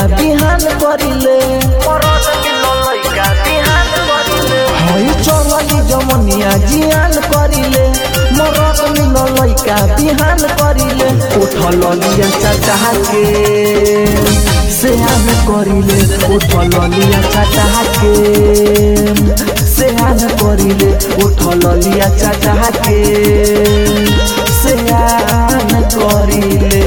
बिहान करिले हई चलली जमनिया जियान करिले मरद मिल लैका बिहान करिले उठल लिया चाचा के सेहान करिले उठल लिया चाचा के सेहान करिले उठल लिया चाचा के सेहान करिले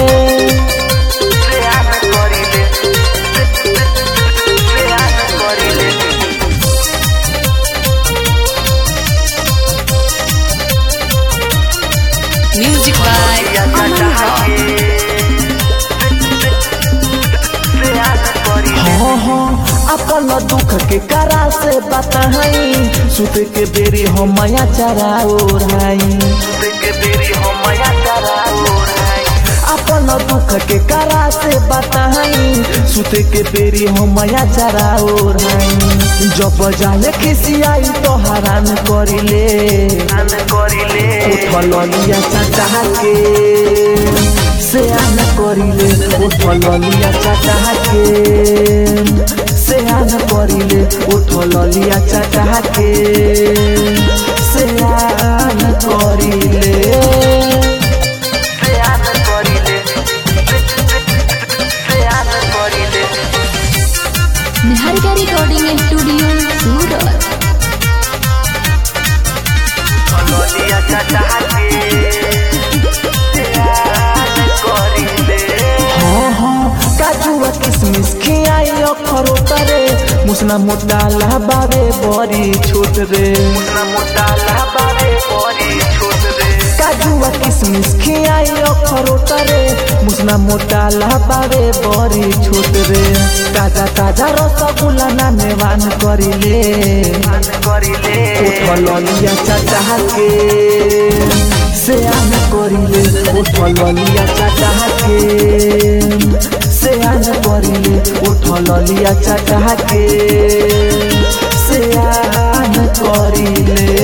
Music by Aman Rock. हाँ हाँ अपन दुख के करा से बताई सुत के बेरी हम माया चरा ओढ़ाई अपन दुख के करा से बताई सुत के बेरी हम माया चरा ओढ़ाई जब जाले खिसियाई तो हरान करिले उठल लिया चाचा के सेयान करिले उठल लिया चाचा के सेयान करिले उठल लिया चाचा के सेयान करिले निहारिका रिकॉर्डिंग स्टूडियो सूरत हाँ हाँ काजुआ किसमिस खियाई अखरो तरे मुसना मोटा लहबावे बड़ी छोट रे काजुआ किसमिस खियाई अखरो तरे मुसना मोटा लहबावे बड़ी छोट रे ताजा ताजा रसगुल्ला ना नेवान करिले उठल लिया चाचा के सेयान करिले उठल लिया चाचा के सेयान करिले उठल लिया चाचा के सेयान करिले